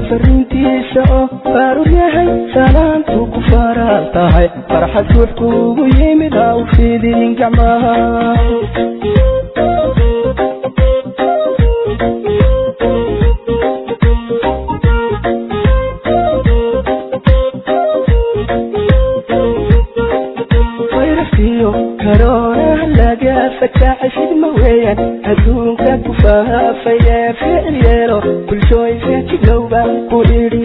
fariintiisa oo baarur yahay salaantuu ku faraan tahay farxad ruux kuugu yimid ha u fidin gacmaha fayrasiyo karoona laga fakaaxay fidma weeyaan adduunka ku faafaya ficil yeelo bulshooy feejigow baan ku idhi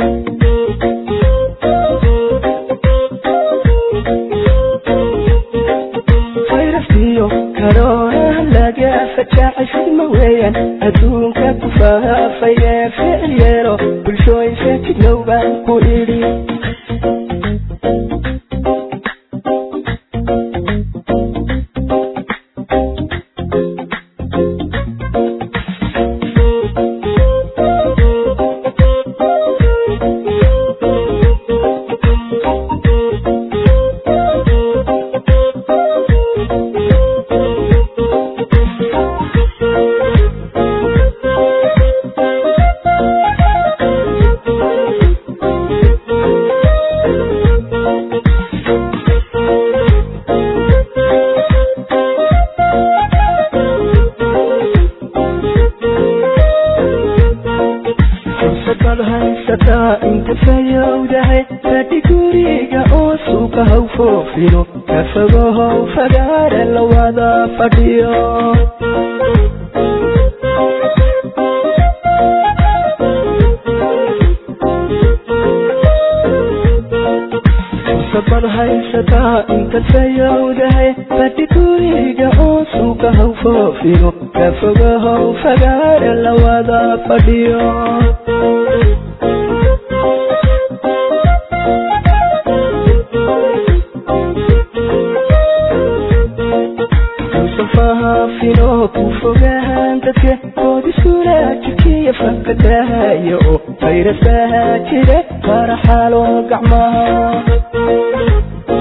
fayrasiyo karoona laga fakaaxay fidma weeyaan adduunka ku faafaya ficil yeelo bulshooy feejigow baan ku idhi fursadaad haysataa inta fayowdahay fadhi guriga oo suuqa haw foofino ka fogohow fagaare la wada fadhiyo fursadaad haysataa inta fayowdahay fadhi guriga oo suuqa haw foofino ka fogohow fagaare la wada fadhiyo fahaafino ku fogahaan dadka ood iskula jikiya fakadahayo oo fayrasaha jira faraxalo gacmaha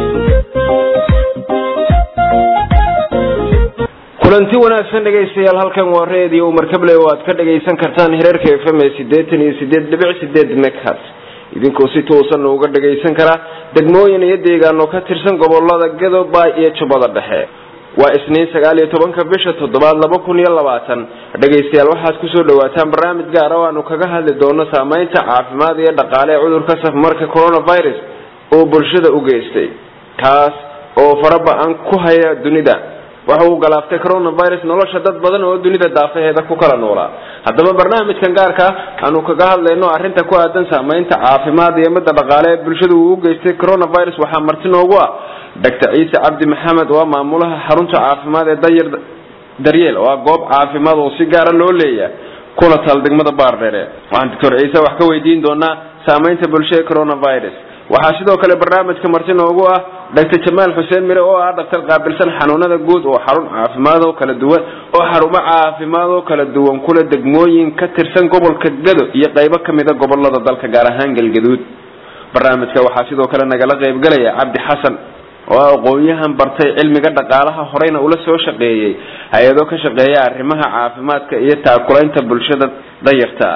kulanti wanaagsan dhegaystayaal halkan waa reediyo markable oo aad ka dhagaysan kartaan hereerka f m ee siddeetan iyo sideed dhibic sideed meghas idinkoo si toosan uga dhagaysan kara degmooyin iyo deegaano ka tirsan gobolada gadoobay iyo jubbada dhexe waa isniin sagaal iyo tobanka bisha toddobaad laba kun iyo labaatan dhegaystayaal waxaad kusoo dhawaataan barnaamij gaara oo aanu kaga hadli doono saameynta caafimaad iyo dhaqaale ee cudurka safmarka coronavirus oo bulshada u geystay kaas oo faraba-an ku haya dunida waxa uu galaaftay coronavirus nolosha dad badan oo dunida daafaheeda ku kala noolaa haddaba barnaamijkan gaarka aanu kaga hadlayno arrinta ku aadan saameynta caafimaad iyo midda dhaqaale ee bulshada uu u geystay coronavirus waxaa marti noogu ah doctor ciise cabdi maxamed oo ah maamulaha xarunta caafimaad ee dayar daryeel oo ah goob caafimaad oo si gaara loo leeya kuna taal degmada baardheere waxaan doctor ciise wax ka weydiin doonaa saameynta bulsha ee coronavirus waxaa sidoo kale barnaamijka marti noogu ah doctor jamaal xuseen mire oo ah dhaktar qaabilsan xanuunada guud oo xarun caafimaad oo kala duwan oo xarumo caafimaad oo kala duwan kule degmooyin ka tirsan gobolka gado iyo qaybo kamida gobolada dalka gaar ahaan galgaduud barnaamijka waxaa sidoo kale nagala qaybgalaya cabdi xasan oo ah aqoon-yahan bartay cilmiga dhaqaalaha horeyna ula soo shaqeeyey hay-ado ka shaqeeya arrimaha caafimaadka iyo taakulaynta bulshada dayarta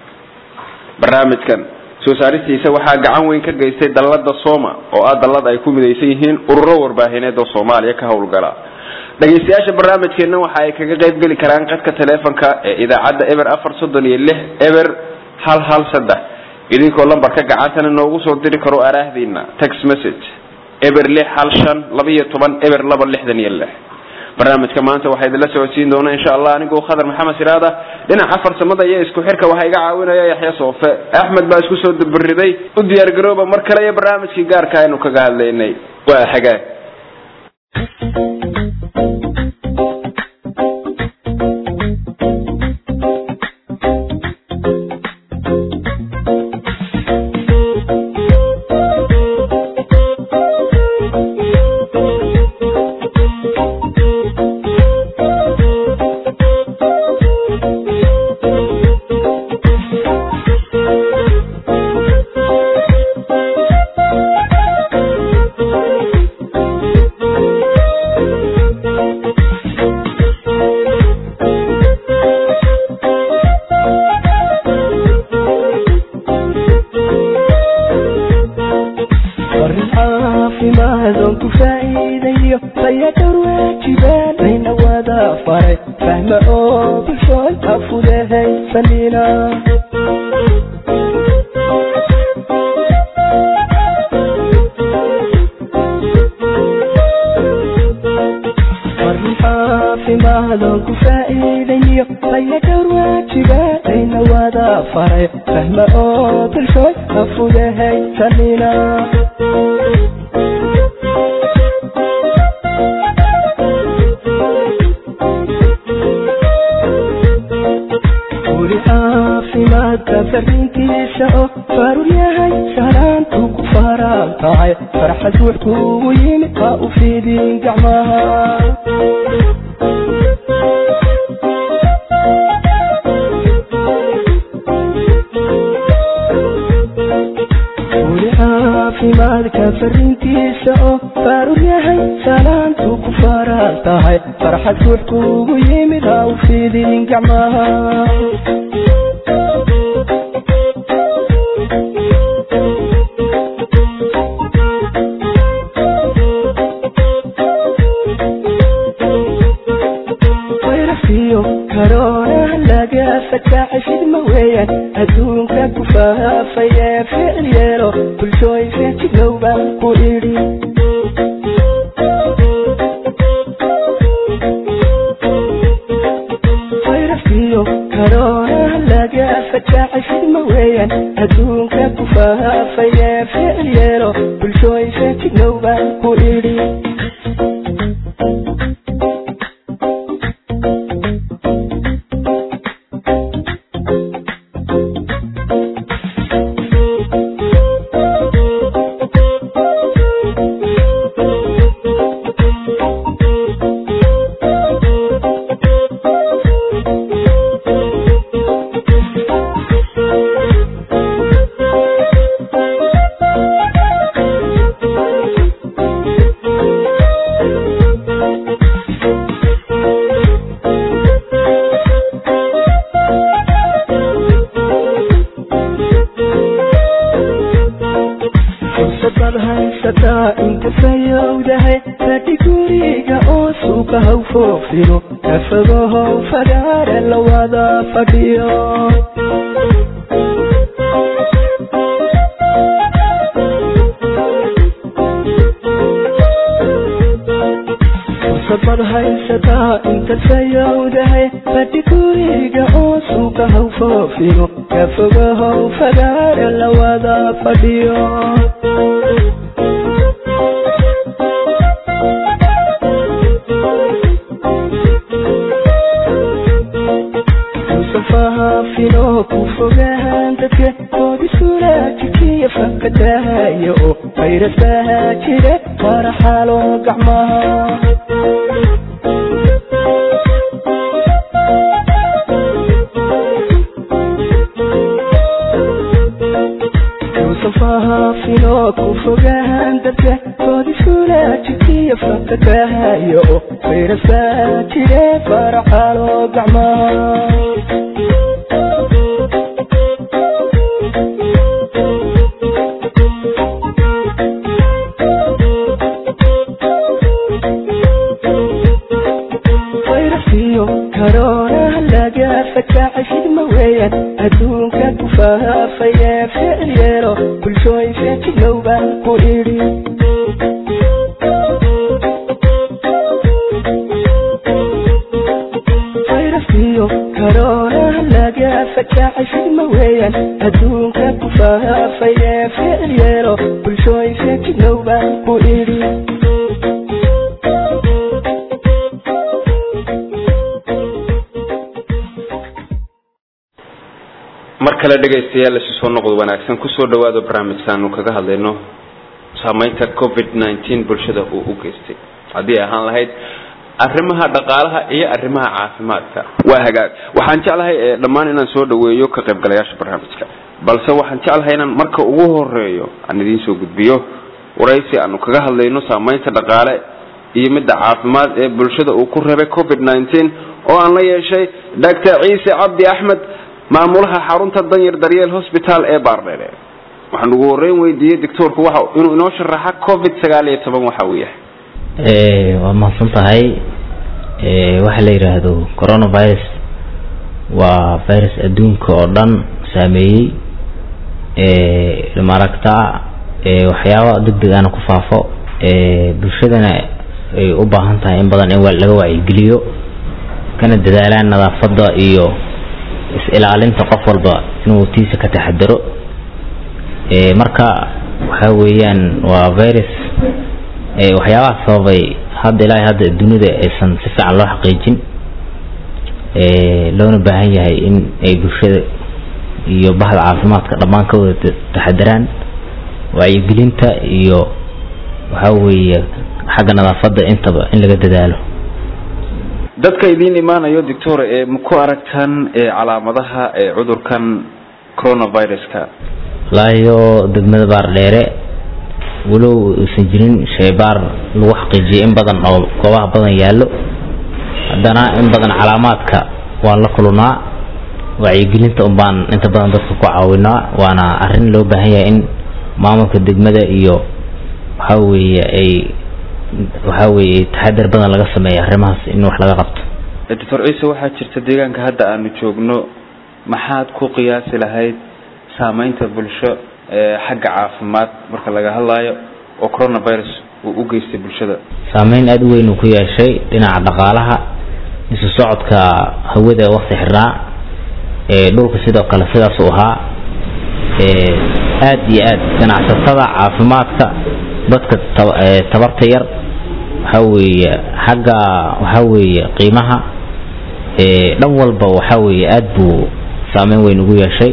barnaamijkan soo saaristiisa waxaa gacan weyn ka geystay dallada soma oo ah dallad ay ku midaysan yihiin ururo warbaahineed oo soomaaliya ka howlgala dhegaystayaasha barnaamijkeena waxa ay kaga qayb geli karaan qadka taleefonka ee idaacadda eber afar soddon iyo lix eber hal hal saddex idinkoo lambarka gacantana noogu soo diri karo araahdiina text message eber lix hal shan laba iyo toban eber laba lixdan iyo lix barnaamijka maanta waxaa idinla socodsiin doona insha allah anigoo khadar maxamed siraada dhinaca farsamada iyo isku xirka waxaa iga caawinaya yaxya soofe axmed baa isku soo dabariday u diyaar garooba mar kale iyo barnaamijkii gaarka aynu kaga hadlaynay waa xagaag caafimaadon ku faa'iidayo fayadhowr waajibaan layna wada faray fahma oo bulshooy afudehaysanina warni caafimaadon ku faa'iidayo fayadhowr waajibaan layna wada faray fahma oo bulshooy afudehaysanina weli caafimaadka fariintiisa oo faarur yahay salaantu ku faraan tahay farxad ruux kugu yimid ha u fiidin gacmaha weli caafimaadka fariintiisa oo faarur yahay salaantu ku faraan tahay farxad ruux kugu yimid ha u fiidin gacmaha wayrafiyo karoona laga fataxay fidma weeyaan adduunka ku faafay ee ficil yeelo bulshooy feejignow baan ku idhi wayrafiyo karoona laga fataxay fidma weeyaan adduunka ku faafay ee ficil yeelo bulshooy feejignow baan ku idhi fursadaad haysataa inta fayowdahay fadhi guriga oo suuqa haw foofino kafogohow fagaare la wada fadhiyo fursadaad haysataa inta fayowdahay fadhi guriga oo suuqa haw foofino kafogohow fagaare la wada fadhiyo fahaafino ku fogahan dadka oodisulajikiya fakadahayo oo fayrasaha jire faraxalo gacmaha fahaafino ku fogahan dadka oodisulajikiya fakadahayo oo fayrasaha jire faraxalo gacmaha wayrafiyo karoona laga fataxay fidma weeyaan adduunka ku faafay ee ficil yeelo bulshooy feejignow baan ku idhi wayrafiyo karoona laga fataxay fidma weeyaan adduunka ku faafay ee ficil yeelo bulshooy feejignow baan ku idhi mar kale dhegaystayaal isu soo noqod wanaagsan kusoo dhawaado barnaamijkaanu kaga hadlayno saameynta covid nineteen bulshada uu u geystay haddii ay ahaan lahayd arrimaha dhaqaalaha iyo arrimaha caafimaadka waa hagaag waxaan jeclahay ee dhammaan inaan soo dhaweeyo ka qaybgalayaasha barnaamijka balse waxaan jeclahay inaan marka ugu horeeyo aan idiin soo gudbiyo waraysi aanu kaga hadlayno saameynta dhaqaale iyo midda caafimaad ee bulshada uu ku reebay covid nineteen oo aan la yeeshay doctor ciise cabdi axmed maamulaha xarunta danyar daryeel hosbitaal ee baardheere waxaan ugu horeyn weydiiyey doctoorku waxa inuu inoo sharaxa covid sagaal iyo toban waxa uu yahay waa mahadsan tahay waxa la yidhaahdo coronavirus waa virus adduunka oo dhan saameeyey maaragta waxyaaba deg deg ana ku faafo bulshadana ay u baahan tahay in badan in laga wacyigeliyo kana dadaalaan nadaafadda iyo is-ilaalinta qof walba inuu tiisa ka taxadaro marka waxa weeyaan waa virus waxyaabaha sababay hadda ilaahay hadda dunida aysan si fiican loo xaqiijin loona baahan yahay in ay bulshada iyo bahda caafimaadka dhammaan ka wada taxadaraan wacyigelinta iyo waxa weeye xagga nadaafadda intaba in laga dadaalo dadka idiin imaanayo doctor ee ma ku aragtaan calaamadaha ee cudurkan coronaviruska laayo degmada baar dheere walow uusan jirin shaybaar lagu xaqiijiyay in badan oo goobaha badan yaallo haddana in badan calaamaadka waan la kulunaa wacyigelinta un baan inta badan dadka ku caawinaa waana arrin loo baahan yahay in maamulka degmada iyo waxa weeye ay waxa weeye taxadar badan laga sameeya arrimahaas in wax laga qabto doctor ciise waxaa jirta deegaanka hadda aanu joogno maxaad ku qiyaasi lahayd saameynta bulsho ee xagga caafimaad marka laga hadlayo oo coronavirus uu u geystay bulshada saameyn aada u weyn uu ku yeeshay dhinaca dhaqaalaha isu socodka hawada waqti xirnaa dhulka sidoo kale sidaas uu ahaa aada iyo aad ganacsatada caafimaadka dadka tabarta yar waxa weeye xagga waxa weeye qiimaha dhan walba waxa weeye aada buu saameyn weyn ugu yeeshay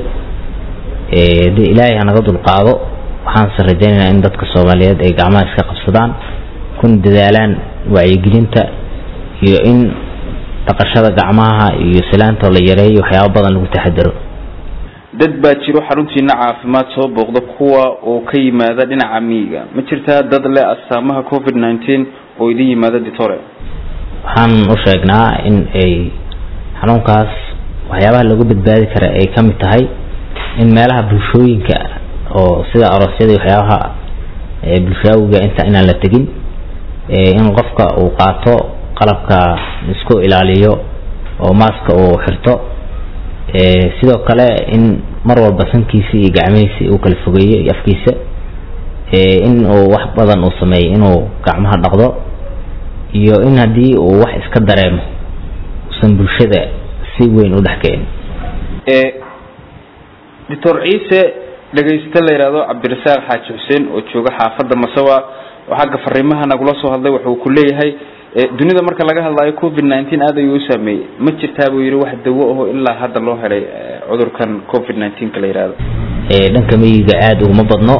de ilaahay hanaga dulqaado waxaanse rajaynaynaa in dadka soomaaliyeed ay gacmaha iska qabsadaan kuna dadaalaan wacyigelinta iyo in dhaqashada gacmaha iyo silaantoo la yareeyo waxyaaba badan lagu taxadaro dad baa jiro xaruntiina caafimaad soo booqda kuwa oo ka yimaada dhinaca miyiga ma jirtaa dad leh astaamaha covid nineteen oo idin yimaada ditore waxaan u sheegnaa in ay xanuunkaas waxyaabaha lagu badbaadi kara ay ka mid tahay in meelaha bulshooyinka oo sida aroosyada iyo waxyaabaha bulshaawiga inta inaan la tegin in qofka uu qaato qalabka isku ilaaliyo oo maaska uu xirto sidoo kale in mar walba sankiisa iyo gacmihiisa uu kala fogeeyo iyo afkiisa in uu wax badan uu sameeyo inuu gacmaha dhaqdo iyo in haddii uu wax iska dareemo usan bulshada si weyn u dhex kicin doctor ciise dhegaysta la yidhaahdo cabdirasaaq xaaji xuseen oo jooga xaafadda masawa oo xagga fariimaha nagula soo hadlay wuxuu ku leeyahay dunida marka laga hadlayo covid nineteen aad ayuu u saameeyey ma jirtaa buu yidhi wax dawo aho ilaa hadda loo helay cudurkan covid nineteenka la yidhaahdo dhanka miyiga aada uguma badno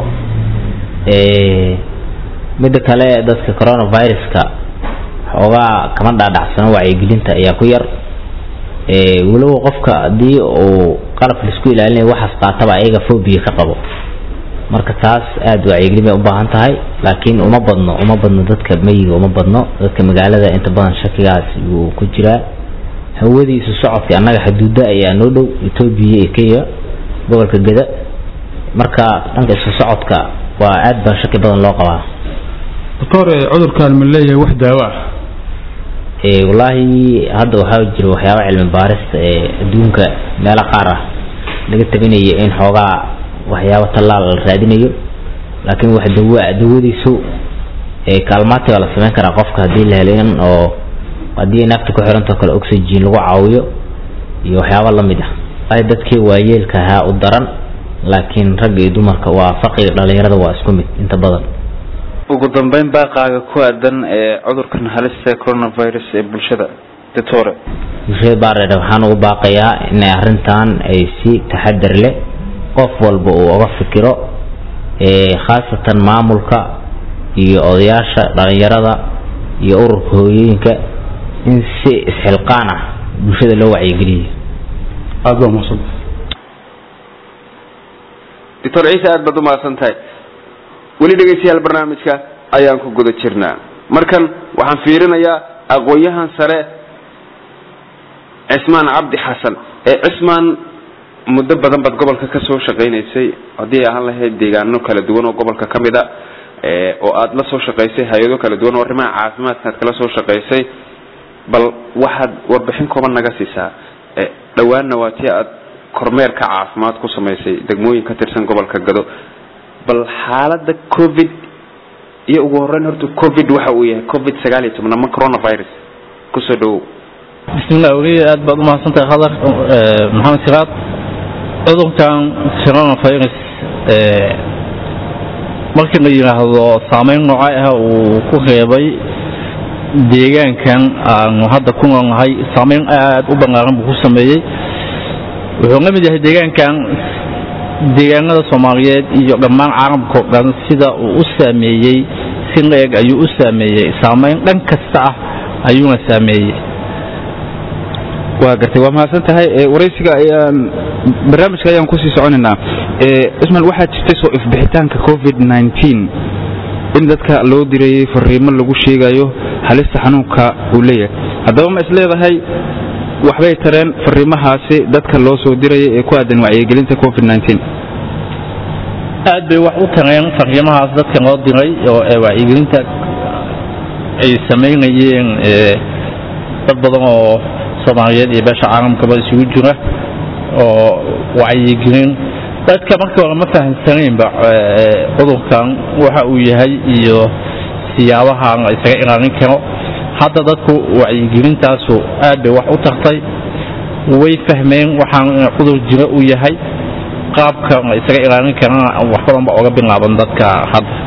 midda kale dadka coronaviruska xoogaa kama dhaadhacsano wacyigelinta ayaa ku yar walow qofka haddii uu qalabka laisku ilaalinayo waxaas qaataba ayaga phobia ka qabo marka taas aada wacyigelin bay u baahan tahay laakiin uma badno uma badno dadka meyiga uma badno dadka magaalada inta badan shakigaas wuu ku jiraa hawadii isu socodka annaga xuduuda ayaa noo dhow etoobiya iyo kenya gobolka geda marka dhanka isu socodka waa aad baa shaki badan loo qabaa doctor cudurkan ma leeyahay wax daawo ah wallaahi hadda waxaa jira waxyaaba cilmi baarista ee adduunka meelo qaar ah laga tabinayo in xoogaa waxyaabo tallaal la raadinayo laakiin wax dawa dawadiisu kaalmaati waa la samayn karaa qofka haddii la helo in oo haddii nafta ku xirantao kale oxygen lagu caawiyo iyo waxyaabo lamid ah ay dadkii waayeelka ahaa u daran laakiin ragga iyo dumarka waa farqiga dhalinyarada waa isku mid inta badan ugu dambeyn baaqaaga ku aadan ee cudurkan halista coronavirus ee bulshada doctore bulshada baareer waxaan ugu baaqayaa inay arrintan ay si taxadar leh qof walba uu uga fikiro khaasatan maamulka iyo odayaasha dhalinyarada iyo ururka hooyooyinka in si isxilqaan ah bulshada loo wacyigeliyo aada baa mahadsan doctor ciise aada baad umahadsan tahay weli dhegaystayaal barnaamijka ayaan ku guda jirnaa markan waxaan fiirinayaa aqoon-yahan sare cismaan cabdi xasan ee cismaan muddo badan baad gobolka ka soo shaqaynaysay haddii ay ahaan lahayd deegaano kala duwan oo gobolka ka mid a oo aada la soo shaqaysay hay-ado kala duwan oo arrimaha caafimaadka aad kala soo shaqaysay bal waxaad warbixin kooban naga siisaa dhowaanna waa tii aad kormeerka caafimaad ku samaysay degmooyin ka tirsan gobolka gado bal xaalada covid iyo ugu horeyn horta covid waxa uu yahay covid sagaal iyo toban ama coronavirus kusoo dhawow bismillah weli aad baad umahadsantahay hadar maxamed siraad cudurkan coronavirus markii la yidhaahdo saameyn noocay ah uu ku reebay deegaankan aanu hadda ku noolnahay saameyn aada u ballaaran buu ku sameeyey wuxuu la mid yahay deegaankan deegaanada soomaaliyeed iyo dhammaan caalamka o dhan sida uu u saameeyey si la-eg ayuu u saameeyey saameyn dhan kasta ah ayuuna saameeyey waa gartay waa mahadsan tahay waraysiga ayaan barnaamijka ayaan kusii soconaynaa ismail waxaa jirtay soo ifbixitaanka covid nneteen in dadka loo dirayay fariimo lagu sheegayo halista xanuunka uu leeyahay haddaba ma isleedahay waxbay tareen fariimahaasi dadka loo soo diraya ee ku aadan wacyigelinta covid nneteen aad bay wax u tareen fariimahaas dadka loo diray oo wacyigelinta ay samaynayeen dad badan oo soomaaliyeed iyo beesha caalamkaba isugu jira oo wacyigelin dadka markii hore ma fahamsanaynba cudurkan waxa uu yahay iyo siyaabaha la isaga ilaalin karo hadda dadku wacyigelintaasu aad bay wax u tartay way fahmeen waxaan cudur jiro uu yahay qaabka la isaga ilaalin karana wax badan ba oga bilaaban dadka hadda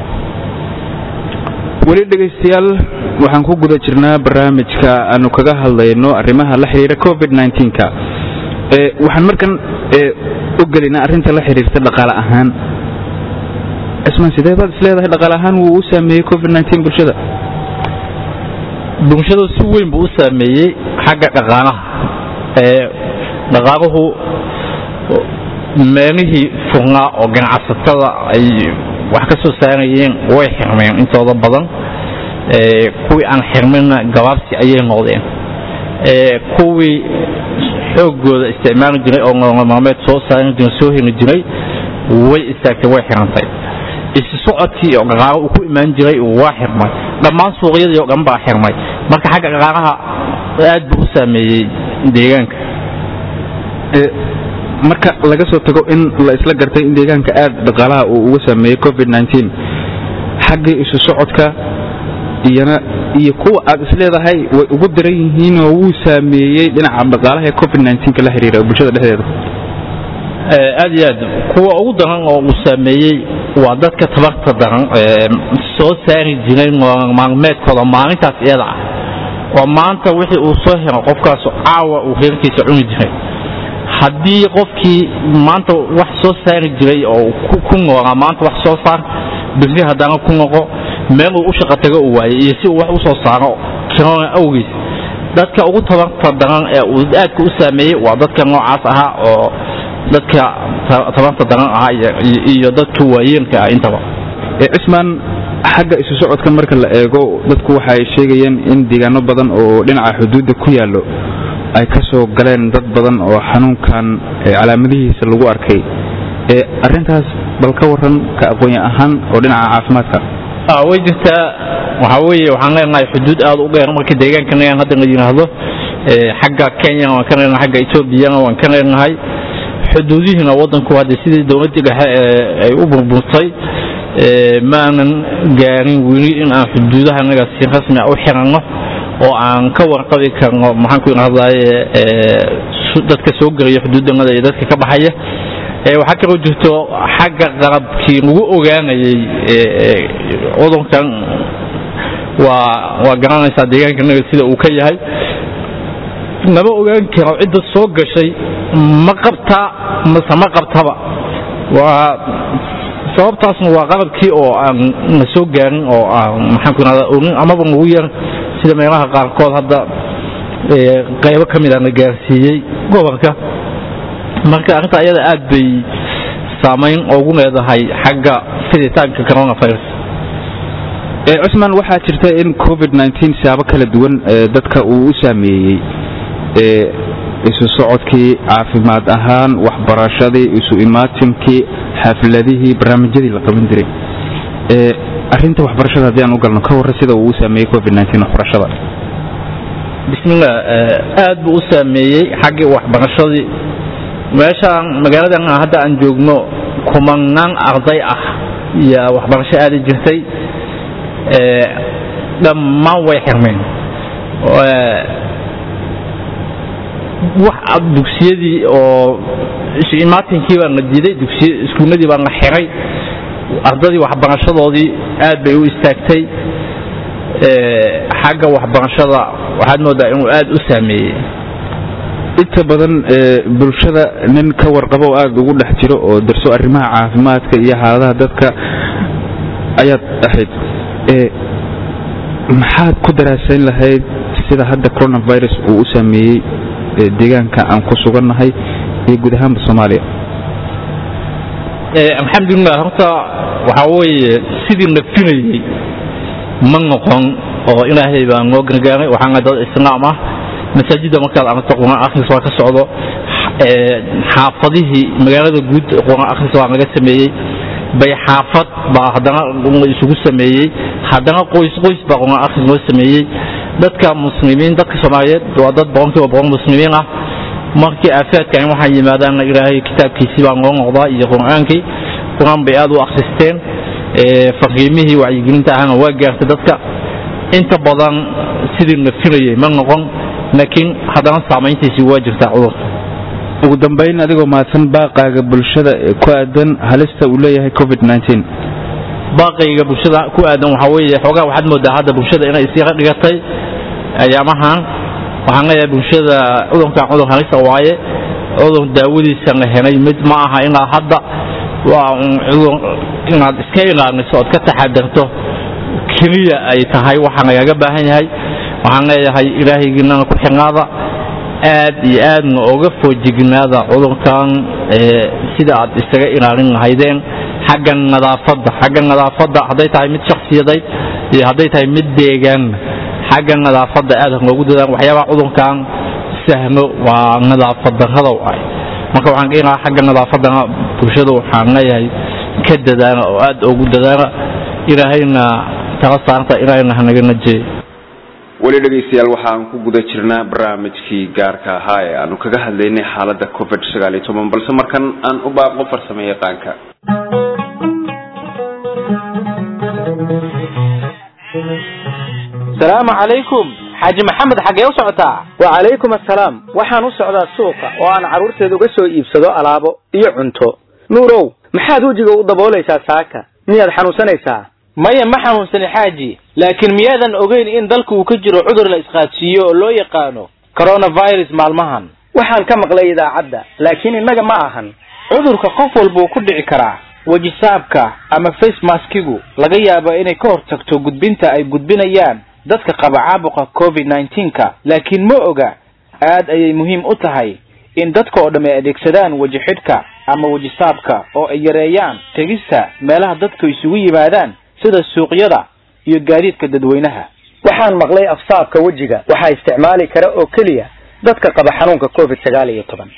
weli dhegaystayaal waxaan ku guda jirnaa barnaamijka aanu kaga hadlayno arrimaha la xiriira covid nneteen-ka waxaan markan u gelinaa arrinta la xiriirta dhaqaale ahaan cismaan sidee baad isleedahay dhaqaale ahaan wuu u saameeyey covid nneteen bulshada bulshadu si weyn buu u saameeyey xagga dhaqaalaha dhaqaaluhu meelihii furnaa oo ganacsatada ay wax ka soo saarayeen way xirmeen intooda badan kuwii aan xirminna gabaabsi ayay noqdeen kuwii xoogooda isticmaali jiray oo nololmaalmeed soo saaran jiray soo heli jiray way istaagtay way xirantay isu socodkii oo dhaqaalo uu ku imaan jiray waa xirmay dhammaan suuqyadii oo dhan baa xirmay marka xagga dhaqaalaha aad buu u saameeyey deegaanka marka laga soo tago in la isla gartay in deegaanka aad dhaqaalaha uu uga saameeyey covid nneteen xaggii isu socodka iyana iyo kuwa aad isleedahay way ugu daran yihiin oo wuu saameeyey dhinaca dhaqaalaha ee covid nneteenka la xiriira bulshada dhexdeeda aad iyo aad kuwa ugu daran oo uu saameeyey waa dadka tabarta daran soo saari jiray maalmeedkooda maalintaas iyada ah oo maanta wixii uu soo helo qofkaas caawa uu reerkiisa cuni jiray haddii qofkii maanta wax soo saari jiray oo ku noolaa maanta wax soo saar biri haddana ku noqo meel uu u shaqo tago uu waayay iyo si uu wax u soo saaro kirona awgiis dadka ugu tabarta daran ee uu aadka u saameeyey waa dadka noocaas ahaa oo dadka tabarta daran ahaa iyo dadka waayeelka ah intaba cismaan xagga isu socodka marka la eego dadku waxa ay sheegayeen in deegaano badan oo dhinaca xuduudda ku yaallo ay ka soo galeen dad badan oo xanuunkan calaamadihiisa lagu arkay arintaas bal ka waran ka aqoon ahaan oo dhinaca caafimaadka way jirtaa waxaa weeye waxaan leenahay xuduud aada u dheer marka deegaanka leeyahan hadda la yidhaahdo xagga kenyana waan ka leenahay xagga etoobiyana waan ka leenahay xuduudihiina waddanku hadde sidii dowladdii dhexe ay u burburtay maanan gaarin weli in aan xuduudaha naga si rasmi u xiranno oo aan ka warqabi karno maxaan ku idhahdaye dadka soo gelaya xuduudanada iyo dadka ka baxaya waxaa kaloo jirto xagga qalabkii lagu ogaanayay cudurkan waa waa garanaysaa deegaanka naga sida uu ka yahay lama ogaan karo cidda soo gashay ma qabtaa mase ma qabtaba waa sababtaasna waa qalabkii oo aan la soo gaarin oo aan maxaan ku idhahdaa orin amaba lagu yar sida meelaha qaarkood hadda qaybo ka mid a la gaarsiiyey gobolka marka arrinta ayada aad bay saamayn ugu leedahay xagga fiditaanka coronavirus cusman waxaa jirta in covid nneteen siyaabo kala duwan dadka uu u saameeyey isu socodkii caafimaad ahaan waxbarashadii isu imaatimkii xafladihii barnaamijyadii la qaban jiray arinta waxbarashada haddii aan u galno ka warra sida uu u saameeyey covid waxbarashada bismillah aad buu u saameeyey xaggii waxbarashadii meeshaan magaaladan hadda aan joogno kumanaan arday ah iyo waxbarasho aadi jirtay dhammaan way xirmeen wax dugsiyadii oo imaatinkii baa la diiday dugsiy iskuuladii baa la xiray ardadii waxbarashadoodii aad bay u istaagtay xagga waxbarashada waxaad moodaa inuu aad u saameeyey inta badan bulshada nin ka warqabo oo aada ugu dhex jiro oo darso arrimaha caafimaadka iyo xaaladaha dadka ayaad ahayd maxaad ku daraasayn lahayd sida hadda coronavirus uu u saameeyey deegaanka aan ku sugannahay iyo guud ahaanba soomaaliya alxamdulilah horta waxaa weeye sidii la filayey ma noqon oo ilaahay baa noo gargaaray waxaana dad islaam ah masaajidda markaad aragto quraan akhris waa ka socdo xaafadihii magaalada guud quraan akhris waa laga sameeyey bay xaafad baa haddana isugu sameeyey haddana qoys qoys baa quraan akhris loo sameeyey dadka muslimiin dadka soomaaliyeed waa dad boqolkiiba boqol muslimiin ah markii aafaadkan waxaa yimaadaanna ilaahay kitaabkiisii baa loo noqdaa iyo qur-aankii qur-aan bay aad u akhristeen faqiimihii wacyigelinta ahana waa gaartay dadka inta badan sidii la filayey ma noqon laakiin haddana saamayntiisii waa jirtaa cudurka ugu dambayn adigoo mahadsan baaqaaga bulshada ku aadan halista uu leeyahay covid baaqayga bulshada ku aadan waxaa weeye xoogaa waxaad moodaa hadda bulshada inay isyara dhigatay ayaamahan waxaan leeyahay bulshada cudurkan cudur halisa waaye cudur daawadiisa la helay mid ma aha ilaa hadda waa cudur inaad iska ilaaliso ood ka taxadarto keliya ay tahay waxaa lagaga baahan yahay waxaan leeyahay ilaahaygiinana ku xirnaada aad iyo aadna oga foojignaada cudurkan sida aad isaga ilaalin lahaydeen xagga nadaafadda xagga nadaafadda hadday tahay mid shaksiyadeed iyo hadday tahay mid deegaan xagga nadaafadda aad loogu dadaan waxyaabaha cudurkan sahmo waa nadaafad darrada waay marka waxaan ka ilaha xagga nadaafadana bulshada waxaan leeyahay ka dadaana oo aad ugu dadaana ilaahayna tala saarta ilaahayna hanaga najeey weli dhegaystayaal waxaan ku guda jirnaa barnaamijkii gaarka ahaa ee aanu kaga hadlaynay xaaladda covid sagaal iyo toban balse markan aan u baaqo farsamo yaqaanka salaamu calaykum xaaji maxamed xaggee u socotaa wacalaykum assalaam waxaan u socdaa suuqa oo aan carruurteeda uga soo iibsado alaabo iyo cunto nuurow maxaad wejiga u daboolaysaa saaka miyaad xanuunsanaysaa maya ma xanuunsani xaaji laakiin miyaadan ogeyn in dalka uu ka jiro cudur la isqaadsiiyo oo loo yaqaano coronavirus maalmahan waxaan ka maqlay idaacadda laakiin innaga ma ahan cudurka qof walbuu ku dhici karaa wejisaabka ama face maskigu laga yaabo inay ka hortagto gudbinta ay gudbinayaan dadka qaba caabuqa covid nneteen-ka laakiin ma oga aad ayay muhiim u tahay in dadka oo dhamm ay adeegsadaan weji xidhka ama wejisaabka oo ay yareeyaan tegista meelaha dadku isugu yimaadaan sida suuqyada iyo gaadiidka dadweynaha waxaan maqlay afsaabka wejiga waxaa isticmaali kara oo keliya dadka qaba xanuunka covid sagaal iyo toban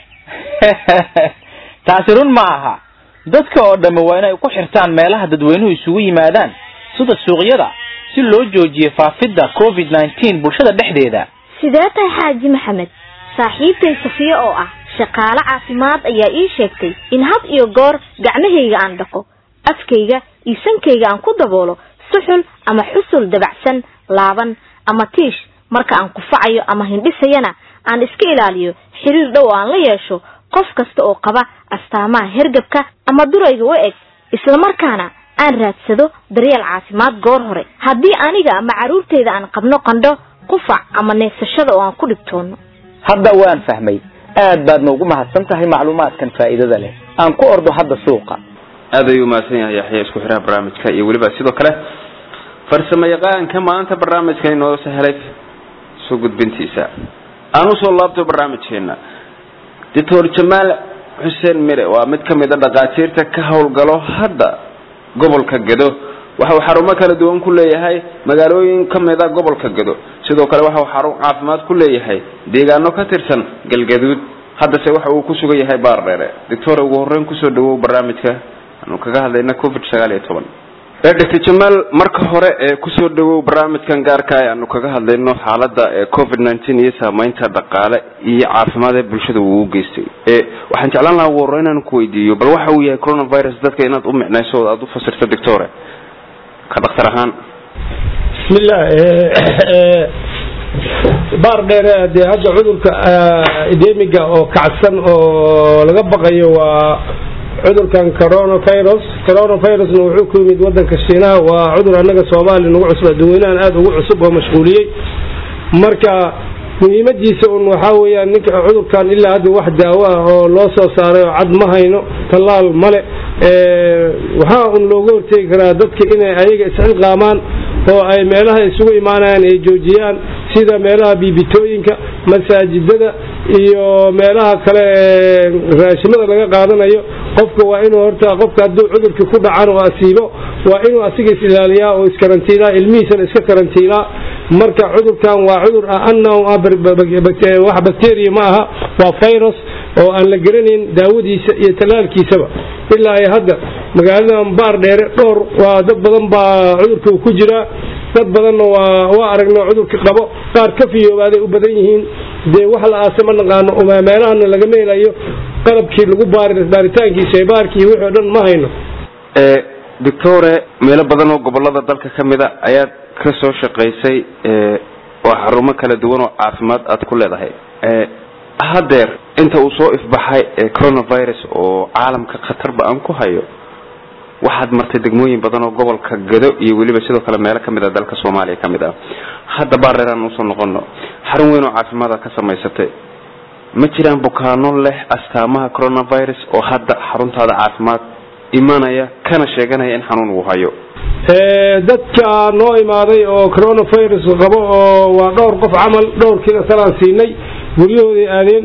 taasi run ma aha dadka oo dhamme waa inay ku xirtaan meelaha dadweynuhu isugu yimaadaan sida suuqyada si loo joojiyo faafidda covid nneteen bulshada dhexdeeda sidee tahay xaaji maxamed saaxiibtay safiye oo ah shaqaale caafimaad ayaa ii sheegtay in had iyo goor gacmahayga aan dhaqo afkayga iyo sankayga aan ku daboolo suxul ama xusul dabacsan laaban ama tiish marka aan kufacayo ama hindhisayana aan iska ilaaliyo xiriir dhow aan la yeesho qof kasta oo qaba astaamaha hergabka ama durayga u eg islamarkaana aan raadsado daryeel caafimaad goor hore haddii aniga ama carruurtayda aan qabno qandho qufac ama neefsashada oo aan ku dhibtoono hadda waan fahmay aad baadna ugu mahadsan tahay macluumaadkan faa'iidada leh aan ku ordo hadda suuqa aad ayuu umahadsan yahay yaxya isku xiraha barnaamijka iyo weliba sidoo kale farsamo yaqaanka maanta barnaamijka inoo sahelay soo gudbintiisa aan usoo laabto barnaamijkeena doctor jamaal xuseen mire waa mid ka mid a dhakhaatiirta ka howlgalo hadda gobolka gedo waxa uu xarumo kala duwan ku leeyahay magaalooyin ka mid a gobolka gado sidoo kale waxa uu xarun caafimaad ku leeyahay deegaano ka tirsan galgaduud haddase waxa uu ku sugan yahay baar dheere doctor ugu horreyn kusoo dhawow barnaamijka aanu kaga hadlayna covid sagaal iyo toban doctor jamaal marka hore ee kusoo dhawow barnaamijkan gaarka ee aanu kaga hadlayno xaalada covid nineteen iyo saameynta dhaqaale iyo caafimaad ee bulshada uu u geystay waxaan jeclaan lahaa ugu horreyn inaan ku weydiiyo bal waxa uu yahay coronavirus dadka inaad u micnayso o aada u fasirto doctore ka dhaktar ahaan bismillah baar dheere dee hadda cudurka edemiga oo kacsan oo laga baqayo waa cudurkan coronavirus coronavirusna wuxuu ku yimid wadanka shiinaha waa cudur annaga soomaaliya nagu cusub adduweynahan aada ugu cusub oo mashquuliyey marka muhiimadiisa un waxaa weeyaan ninka cudurkan ilaa hadda wax daawo ah oo loo soo saaray oo cad ma hayno tallaal male waxaa un looga hortegi karaa dadka inay ayaga isxilqaamaan oo ay meelaha isugu imaanayaan ay joojiyaan sida meelaha biibitooyinka masaajidada iyo meelaha kale raashimada laga qaadanayo qofka waa inuu horta qofka hadduu cudurkii ku dhacan oo asiibo waa inuu asiga is ilaaliyaa oo iskarantiilaa ilmihiisana iska karantiilaa marka cudurkan waa cudur ah annahu wax bacteria ma aha waa virus oo aan la garanayn daawadiisa iyo tallaalkiisaba ilaa ay hadda magaaladan baar dheere dhowr waa dad badan baa cudurka ku jiraa dad badanna waa waa aragno cudurka qabo qaar ka fiyoobaaday u badan yihiin dee wax la aase ma naqaano meelahana lagama helayo qalabkii lagu baari baaritaankiisa ee baarkii wixii o dhan ma hayno doctore meelo badan oo gobolada dalka ka mid a ayaad ka soo shaqaysay oo xarumo kala duwan oo caafimaad aad ku leedahay haddeer inta uu soo ifbaxay coronavirus oo caalamka khatarba aan ku hayo waxaad martay degmooyin badan oo gobolka gado iyo weliba sidoo kale meelo kamid a dalka soomaaliya kamid ah hadda baareeraan usoo noqono xarun weyn oo caafimaad aad ka samaysatay ma jiraan bukaano leh astaamaha coronavirus oo hadda xaruntaada caafimaad imanaya kana sheeganaya in xanuun uu hayo dadka noo imaaday oo coronavirus qabo oo waa dhowr qof camal dhowrkiina salaan siinay guryahooday aadeen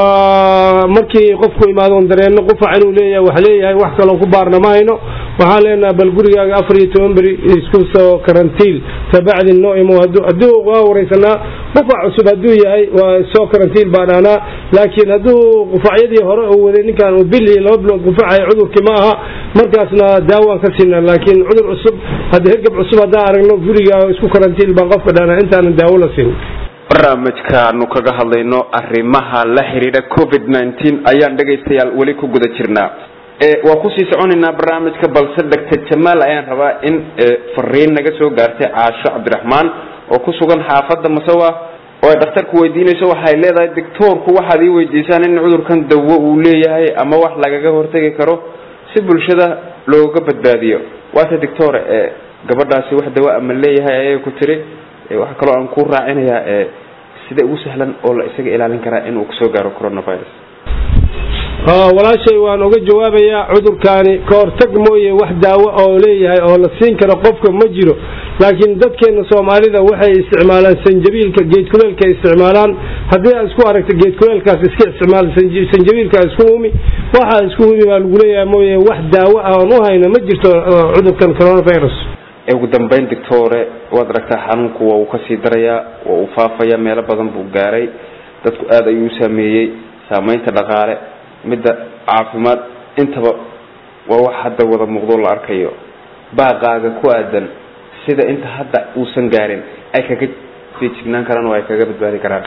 waa markii qofku imaado dareenno qufac inuu leeyahay wax leeyahay wax kaloo ku baarna ma hayno waxaan leenaha bal gurigaaga afar iyo toban beri isku soo karantiil kabacdi noo imo hadduu waa wareysanaa qufac cusub hadduu yahay waa soo karantiil baan ahnaa laakiin hadduu qufacyadii hore uu waday ninkan uu bil iyo laba bilood qufacaya cudurkii ma aha markaasna daawaan ka siinaa laakiin cudur cusub hadda hergab cusub haddaan aragno gurigaaga isku karantiil baan qofka dhahnaa intaanan daawo la siin barnaamijkaanu kaga hadlayno arrimaha la xidhiidha covid nineteen ayaan dhegaystayaal weli ku guda jirnaa waa kusii soconaynaa barnaamijka balse doctor jamaal ayaan rabaa in fariin naga soo gaartay caasho cabdiraxmaan oo ku sugan xaafadda masawa oo ay dhakhtarku weydiinayso waxay leedahay doctoorku waxaad ii weydiisaan in cudurkan dawo uu leeyahay ama wax lagaga hortegi karo si bulshada looga badbaadiyo waase doctore gabadhaasi wax dawo ama leeyahay ayay ku tiri waxaa kaloo aan ku raacinayaa sida ugu sahlan oo la isaga ilaalin karaa inuu kusoo gaaro coronavirus walaashay waan uga jawaabayaa cudurkaani ka hortag mooye wax daawo oo leeyahay oo la siin karo qofka ma jiro laakiin dadkeena soomaalida waxay isticmaalaan sanjabiilka geedkuleelka ay isticmaalaan haddii aad isku aragto geedkuleelkaas iska isticmaal sanjabiilka isku umi waxa isku umi baa lagu leeyahay mooye wax daawo ah oon u hayno ma jirto cudurkan coronavirus ugu dambeyn doctore waad aragtaa xanuunku waa uu kasii darayaa waa uu faafaya meelo badan buu gaaray dadku aada ayuu u saameeyey saameynta dhaqaale midda caafimaad intaba waa wax hadda wada muuqdo la arkayo baaqaaga ku aadan sida inta hadda uusan gaarin ay kaga feejignaan karaan oo ay kaga badbaadi karaan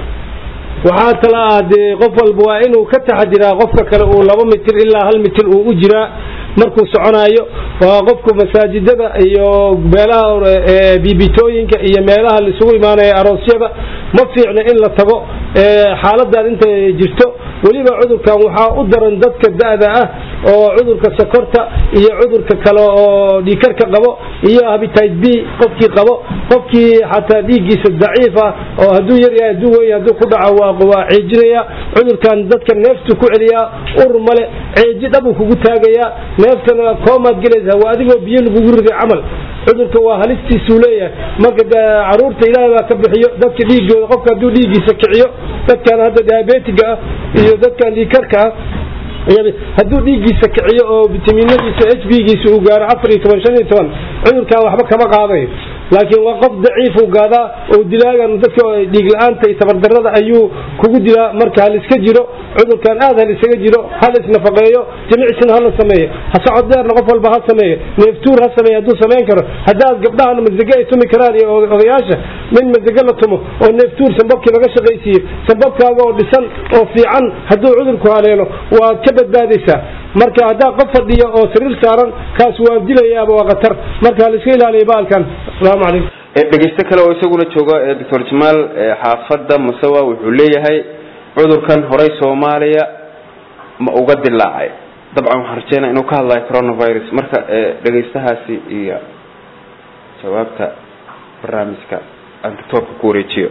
waxaa tala ah dee qof walba waa inuu ka taxadiraa qofka kale uu laba mitir ilaa hal mitir uu u jiraa markuu soconaayo waa qofku masaajidada iyo meelaha biibitooyinka iyo meelaha laisugu imaanaya aroosyada ma fiicna in la tago xaaladaad inta jirto weliba cudurkan waxaa u daran dadka da-da ah oo cudurka sokorta iyo cudurka kale oo dhiikarka qabo iyo habitite b qofkii qabo qofkii xataa dhiiggiisa daciif ah oo hadduu yaryahay hadduu wey hadduu ku dhaco waa ceejinaya cudurkan dadka neeftu ku celiyaa ur male ceeji dhabuu kugu taagayaa neeftana koomaad gelaysaa waa adigoo biyo lagugu riday camal cudurka waa halistiisuu leeyahay marka caruurta ilaahay baa ka bixiyo dadka dhiigooda qofka hadduu dhiiggiisa kiciyo dadkan hadda diabetiga ah iyo dadkan dhiikarka ah hadduu dhiiggiisa kiciyo oo vitamiinadiisa h b giisa uu gaaro afar iyo toban shan iyo toban cudurkan waxba kama qaadayo laakiin waa qof daciifuu gaadaa oo dilaagan dadka dhiig la-aanta iyo tabardarada ayuu kugu dilaa marka hal iska jiro cudurkan aad hal isaga jiro hal isnafaqeeyo jimicsina hala sameeyo ha socod dheerna qof walba ha sameeyo neeftuur ha sameeyo hadduu samayn karo haddaad gabdhahana masage ay tumi karaan iyo odayaasha min masage la tumo oo neeftuur sambabkii laga shaqaysiiyo sambabkaaga oo dhisan oo fiican hadduu cudurku haleelo waad ka badbaadaysaa marka haddaa qof fadhiya oo sariir saaran kaas waa dilayaaba waa khatar marka hal iska ilaaliya baalkan asalaamu calaykum dhegeysto kale oo isaguna jooga doctor jamaal xaafadda masawa wuxuu leeyahay cudurkan horey soomaaliya ma uga dilaacay dabcan waxaan rajeynaa inuu ka hadlayo coronavirus marka dhegeystahaasi iyo jawaabta barnaamijka aan doctoorka ku wareejiyo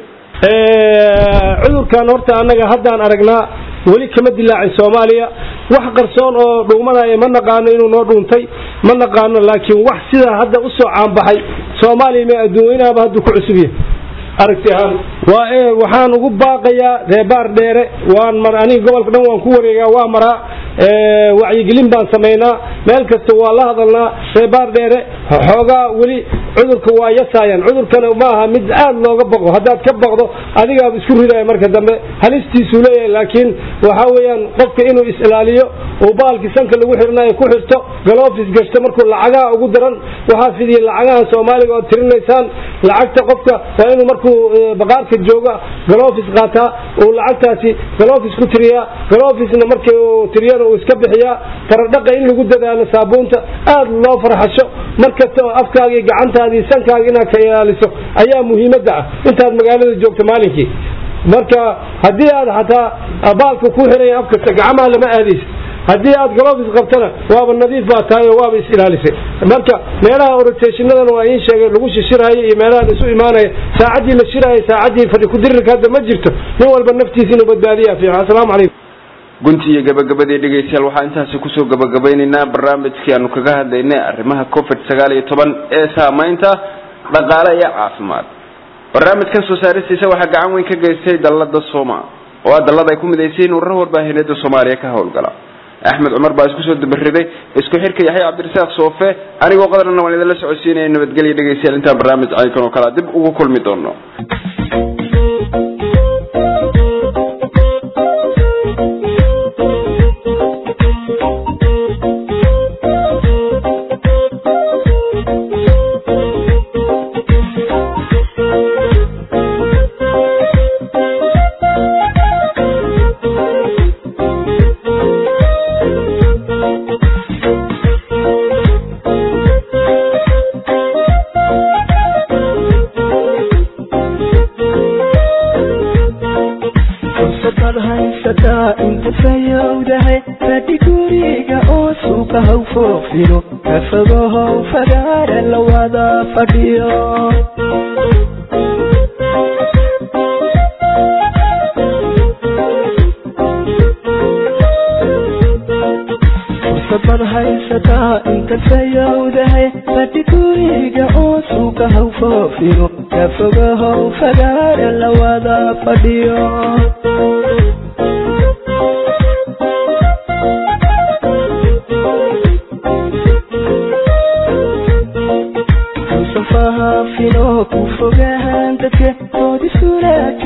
cudurkan horta annaga haddaan aragnaa weli kama dilaacin soomaaliya wax qarsoon oo dhuumanaya ma naqaano inuu noo dhuuntay ma naqaano laakiin wax sidaa hadda usoo caanbaxay soomaaliya ma adduunweynaaba hadduu ku cusub yahay aragti ahaan waa waxaan ugu baaqayaa reebaar dheere waan mar aniga gobolka dhan waan ku wareegaa waa maraa wacyigelin baan samaynaa meel kasta waa la hadalnaa reebaar dheere xoogaa weli cudurka waa yasaayaan cudurkana ma aha mid aad looga baqo haddaad ka baqdo adigaaba isku ridaya marka dambe halistiisuu leeyahay laakiin waxa weeyaan qofka inuu is-ilaaliyo uu baalkii sanka lagu xirnayo ku xirto galofis gashto markuu lacagaha ugu daran waxaa fidiyay lacagaha soomaaliga ood tirinaysaan lacagta qofka waa inuu markuu baqaarka jooga galofis qaataa uu lacagtaasi galofis ku tiriyaa galofisna markii uu tiriyana uu iska bixiyaa taradhaqa in lagu dadaalo saabuunta aad loo farxasho markasta oo afkaaga iyo gacantaada iyo sankaaga inaad ka ilaaliso ayaa muhiimadda ah intaad magaalada joogto maalinkii marka haddii aad xataa baalka ku xiraya afkasta gacmaha lama aadaysa haddii aad galofis qabtana waaba nadiif baa tahay oo waaba is-ilaalisay marka meelaha oroteshinadana waa iin sheegay lagu shishiraayo iyo meelaha la isu imaanaya saacaddii la shiraayo saacaddii fadhi kudirirka hadda ma jirto nin walba naftiisa inuu badbaadiyaa fiican asalaamu calaykum gunti iyo gabagabadii dhegeystayaal waxaa intaasi kusoo gabagabaynaynaa barnaamijkii aanu kaga hadlaynay arrimaha covid sagaal iyo toban ee saamaynta dhaqaale iyo caafimaad barnaamijkan soo saaristiisa waxaa gacan weyn ka geystay dallada soma oo ah dallada ay ku midaysiin urura warbaahineeda soomaaliya ka howlgala axmed cumar baa isku soo dabariday isku xirka yaxya cabdirasaaq soofe anigoo qadarna waan idinla socodsiinaya nabadgelya dhegeystayaal intaan barnaamij caynkan oo kalea dib ugu kulmi doono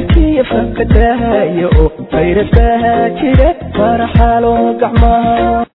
fakadahayo oo fayrasbaha jira faraxalo gacmaha